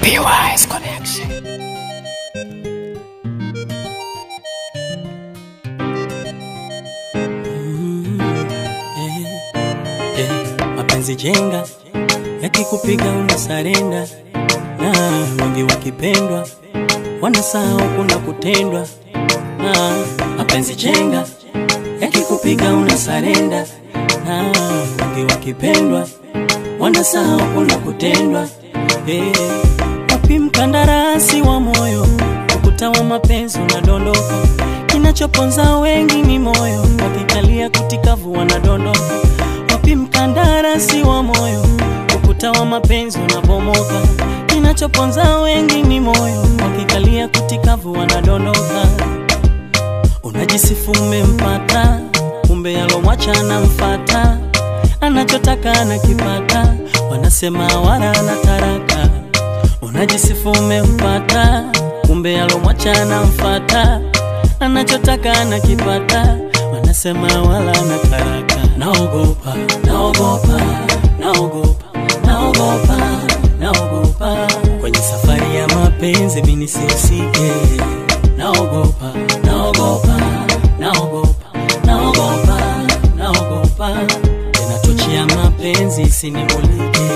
PY's Connection. Eh, mapenzi jenga yakikupiga unasarenda, na wengi wakipendwa wanasahau kuna kutendwa. Ah, mapenzi jenga yakikupiga unasarenda, na wengi wakipendwa wanasahau kuna kutendwa. Eh, wapi mkandarasi wa moyo, ukuta wa mapenzi unadondoka, kinachoponza wengi ni moyo, wakikalia kutikavu wanadondoka. Wapi mkandarasi wa moyo, ukuta wa mapenzi unabomoka, kinachoponza wengi ni moyo, wakikalia kutikavu wanadondoka. Unajisifu umempata, kumbe yalomwacha anamfata, anachotaka anakipata, wanasema wala ana taraka. Unajisifu umempata, kumbe yalomwacha anamfata, anachotaka anakipata, wanasema wala ana taraka. Naogopa, naogopa, naogopa, naogopa, naogopa kwenye safari ya mapenzi mimi nisihusike. Naogopa, naogopa, naogopa, naogopa, naogopa tena tochi ya mapenzi isinimulike.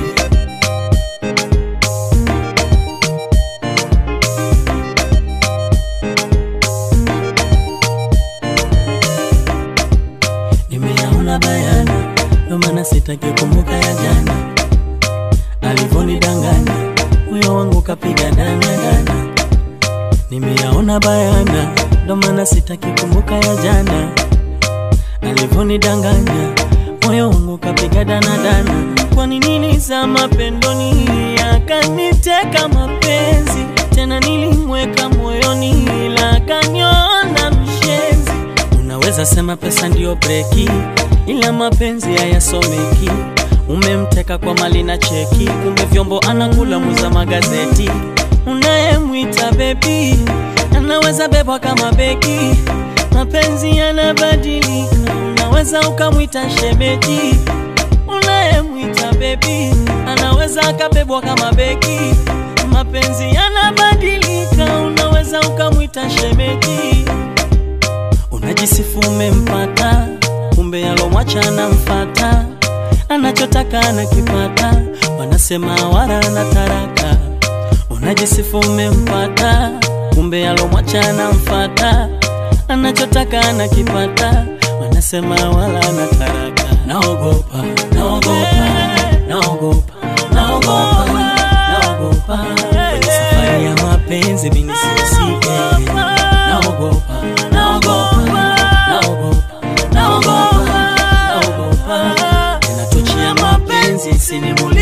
Nimeyaona bayana, ndo maana sitaki kumbuka ya jana alivonidanganya, moyo wangu kapiga dana dana. Nimeyaona bayana, ndo maana sitaki kumbuka ya jana alivonidanganya, moyo wangu kapiga dana dana. Kwani nilizama pendoni, akaniteka mapenzi tena, nilimweka moyoni, ila akaniona mshenzi. Unaweza sema pesa ndiyo breki, ila mapenzi hayasomeki. Umemteka kwa mali na cheki, kumbe vyombo anakula muza magazeti. Unayemwita bebi anaweza bebwa kama beki, mapenzi yanabadilika. Unaweza ukamwita shemeji, unayemwita bebi anaweza akabebwa kama beki, mapenzi yanabadilika. Unaweza ukamwita shemeji Unajisifu umempata, kumbe yalomwacha anamfata, anachotaka anakipata, wanasema wala ana taraka. Unajisifu umempata, kumbe yalomwacha anamfata, anachotaka anakipata, wanasema wala ana taraka. Naogopa, naogopa, naogopa, naogopa, naogopa kwenye safari ya mapenzi mimi nisihusike. Naogopa, naogopa, naogopa, naogopa, naogopa tena tochi ya mapenzi isinimulike.